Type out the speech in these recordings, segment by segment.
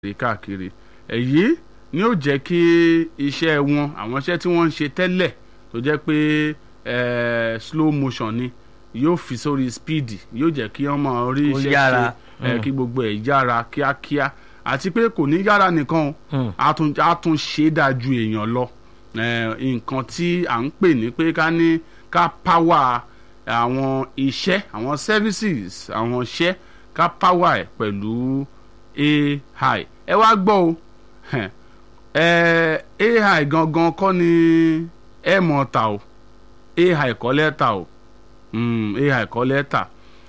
káàkiri káàkiri èyí ni ó jẹ́ kí iṣẹ́ wọn àwọn iṣẹ́ tí wọ́n ń ṣe tẹ́lẹ̀ tó jẹ́ pé eh, slow motion ni yóò fi sórí speed yóò jẹ́ kí wọ́n máa rí Ó iṣẹ́ yára. ṣe eh, kí gbogbo ẹ̀ yára kíákíá àti pé kò ní yára nìkan o Hmm. á tún á tún ṣe é dáa ju èèyàn lọ Eh, nǹkan tí à ń pè ní pé ká ní ká power àwọn iṣẹ́ àwọn services àwọn iṣẹ́ ká power ẹ̀ pẹ̀lú AI ẹ wá gbọ́ o hẹn, eh, AI gangan kọ́ ni ẹ mọ̀ ta o AI kọ́ lẹ́tà o Mm, AI kọ́ lẹ́tà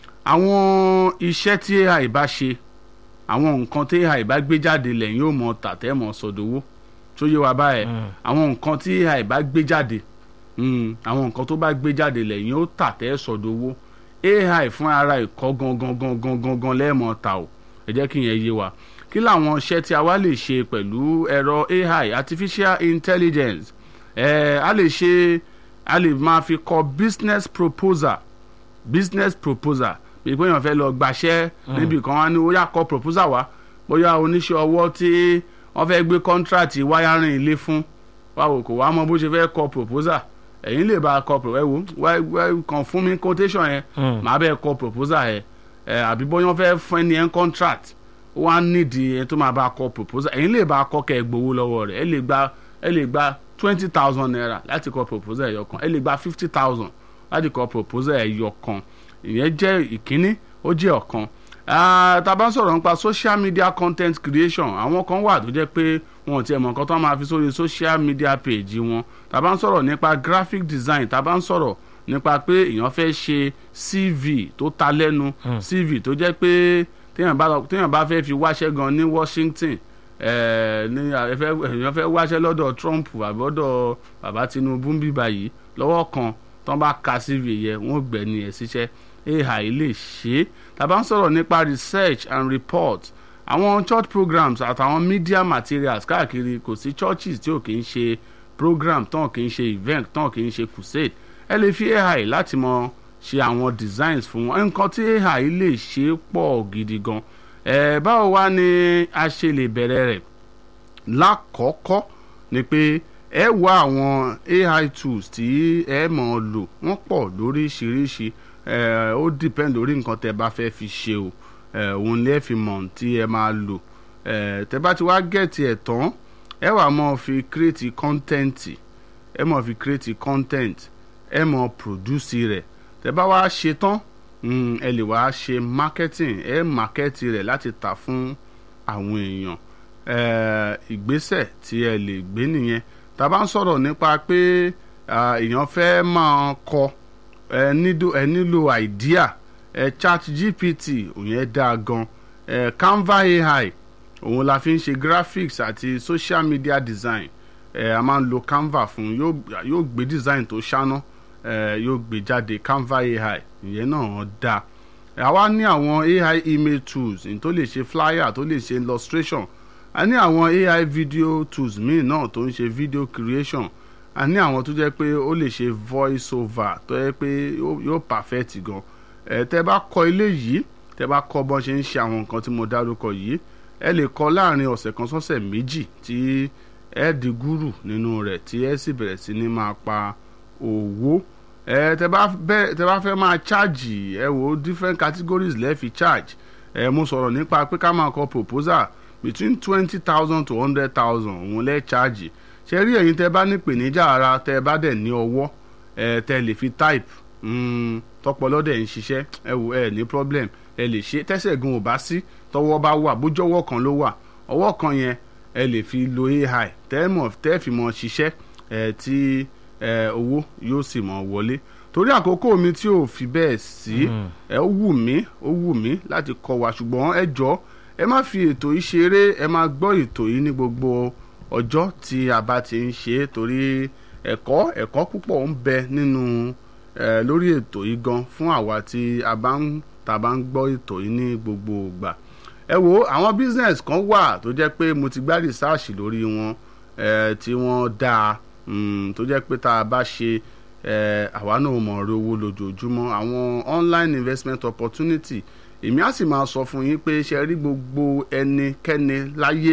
àwọn iṣẹ́ tí AI bá ṣe àwọn nǹkan tí AI bá gbé jáde lẹ́yìn ó mọ̀ tà tẹ́ mọ̀ sọ̀dọ̀wọ́ tó yé wa báyẹn àwọn nǹkan tí AI bá gbé jáde mm, àwọn nǹkan tó bá gbé jáde lẹ́yìn ó tà tẹ́ sọ̀dọ̀wọ́ AI fún ara ìkọ́ gangan gangan gangan lẹ́ẹ̀mọ́ ta o ẹ jẹ́ kí yẹn yé wa kí làwọn iṣẹ́ tí a wá lè ṣe pẹ̀lú ẹ̀rọ AI artificial intelligence ẹ̀ a lè ṣe a lè máa fi kọ business proposal business proposal bí pé èèyàn fẹ́ lọ gbaṣẹ́ níbi kan wá ní ó yá kọ proposal wá bóyá oníṣẹ́ ọwọ́ tí wọ́n fẹ́ gbé contract wáyárìn ilé fún wáwo kò wá mọ bó ṣe fẹ́ kọ proposal ẹ̀yin lè bá a kọ pro- ẹ wo wá wá kàn fún mi quotation yẹn Hmm. màá bẹ́ẹ̀ kọ proposal yẹn ẹ àbí bóyá wọ́n fẹ́ fún ẹni yẹn contract ó wá nídìí ẹni tó máa bá a kọ proposal ẹ̀yin lè bá a kọ kẹ́ ẹ gbowó lọ́wọ́ rẹ̀ ẹ lè gba ẹ lè gba twenty thousand naira láti kọ proposal ẹ̀yọ kan ẹ lè gba fifty thousand láti kọ proposal ẹ̀yọ kan ìyẹn jẹ́ ìkíní ó jẹ́ ọ̀kan Ah, tá a bá ń sọ̀rọ̀ nípa social media content creation àwọn kan wà tó jẹ́ pé wọn ò tiẹ̀ mọ̀ nǹkan tó máa fi sórí social media page wọn tá a bá ń sọ̀rọ̀ nípa graphic design tá a bá ń sọ̀rọ̀ nípa pé èèyàn fẹ́ ṣe CV tó ta lẹ́nu CV tó jẹ́ pé téèyàn bá téèyàn bá fẹ́ fi wáṣẹ́ gan ní Washington eh, ní ẹ fẹ́- èèyàn fẹ́ wáṣẹ́ lọ́dọ̀ Trump àbí lọ́dọ̀ bàbá Tinubu ń bíbá yìí lọ́wọ́ kan tán bá ka CV yẹ wọ́n gbẹ̀ni ẹ̀ síṣẹ́ AI lè ṣe é tàbá ń sọ̀rọ̀ nípa research and report àwọn church programs àtàwọn media materials káàkiri kò sí churches tí ò kì í ṣe program tán kì í ṣe event tán kì í ṣe crusade ẹ lè fi AI láti mọ ṣe àwọn designs fún wọn nǹkan tí AI lè ṣe pọ̀ gidi gan ẹ báwo wá ni a ṣe lè bẹ̀rẹ̀ rẹ̀ lákọ̀ọ́kọ́ ni pé ẹ wá àwọn AI tools tí ẹ mọ̀ ọ́ lò wọ́n pọ̀ lóríṣiríṣi ẹ ó depend lórí nǹkan tẹ bá fẹ́ fi ṣe o ẹ òun lè fi mọ̀ tí ẹ máa lò ẹ tẹ bá ti wá gẹ̀ẹ́tì ẹ̀ tán ẹ wà mọ̀ fi create content ẹ mọ̀ fi create content ẹ mọ̀ produce rẹ̀ tẹ bá wá ṣe tán mm, ẹ lè wá ṣe marketing ẹ market rẹ̀ láti tà fún àwọn èèyàn eh, ìgbésẹ̀ tí ẹ lè gbé nìyẹn tá a bá ń sọ̀rọ̀ nípa pé ah, èèyàn fẹ́ máa kọ ẹ nílò ẹ nílò idea ẹ chat gpt òyìn dáa gan ẹ canva ai òun la fi ń ṣe graphics àti social media design ẹ a máa ń lo canva fún yóò yóò gbé design tó ṣáná ẹ yóò gbé jáde canva ai ìyẹn náà dáa àwa ní àwọn ai email tools ní tó lè ṣe flyer tó lè ṣe illustration a ní àwọn ai video tools míì náà tó ń ṣe video creation a ní àwọn tó jẹ́ pé ó lè ṣe voice over tó jẹ́ pé yóò yóò perfect gan ẹ tẹ́ bá kọ́ ilé yìí tẹ́ bá kọ́ bọ́n ṣe ń ṣe àwọn nǹkan tí mo dárúkọ yìí ẹ lè kọ́ láàrin ọ̀sẹ̀ kan sọ́sẹ̀ méjì tí ẹ di gúrù nínú rẹ̀ tí ẹ sì bẹ̀rẹ̀ sí ní máa pa owó ẹ tẹ́ bá bẹ tẹ́ bá fẹ́ máa charge ẹ wò different categories lẹ́ẹ̀ fi charge ẹ mo sọ̀rọ̀ nípa pé ká máa kọ proposal between twenty thousand to hundred thousand òun lẹ́ẹ̀ charge ṣe rí ẹ̀yin tẹ́ bá ní ìpèníjà ara tẹ́ bá dẹ̀ ní ọwọ́ ẹ tẹ́ lè fi type mm, tọpọlọ dẹ̀ ń ṣiṣẹ́ ẹ wò ẹ ní problem ẹ lè ṣe tẹ́sẹ̀ gan ò bá sí tọwọ́ bá wà bójọ́wọ́ kan ló wà ọwọ́ kan yẹn ẹ lè fi lo AI tẹ́ mọ̀ tẹ́ fi mọ̀ ṣiṣẹ́ ẹ tí ẹ owó yóò sì mọ̀ wọlé torí àkókò mi tí ò fi bẹ́ẹ̀ sí ẹ ó wù mí ó wù mí láti kọ́ wa ṣùgbọ́n ẹ jọ ẹ má fi ètò yìí ṣeré ẹ má gbọ́ ètò yìí ní gbogbo ọjọ́ tí a bá ti ń ṣe é torí ẹ̀kọ́ ẹ̀kọ́ púpọ̀ ń bẹ nínú ẹ lórí ètò yìí gan fún àwa tí a bá ń tá a bá ń gbọ́ ètò yìí ní gbogbo ìgbà ẹ wo àwọn business kan wà tó jẹ́ pé mo ti gbá research lórí wọn ẹ tí wọ́n dáa mm, tó jẹ́ pé tá a bá ṣe ẹ àwa náà mọ̀ ọ́ owó lójoojúmọ́ àwọn online investment opportunity èmi á sì máa sọ fún yín pé ṣe rí gbogbo ẹnikẹ́ni láyé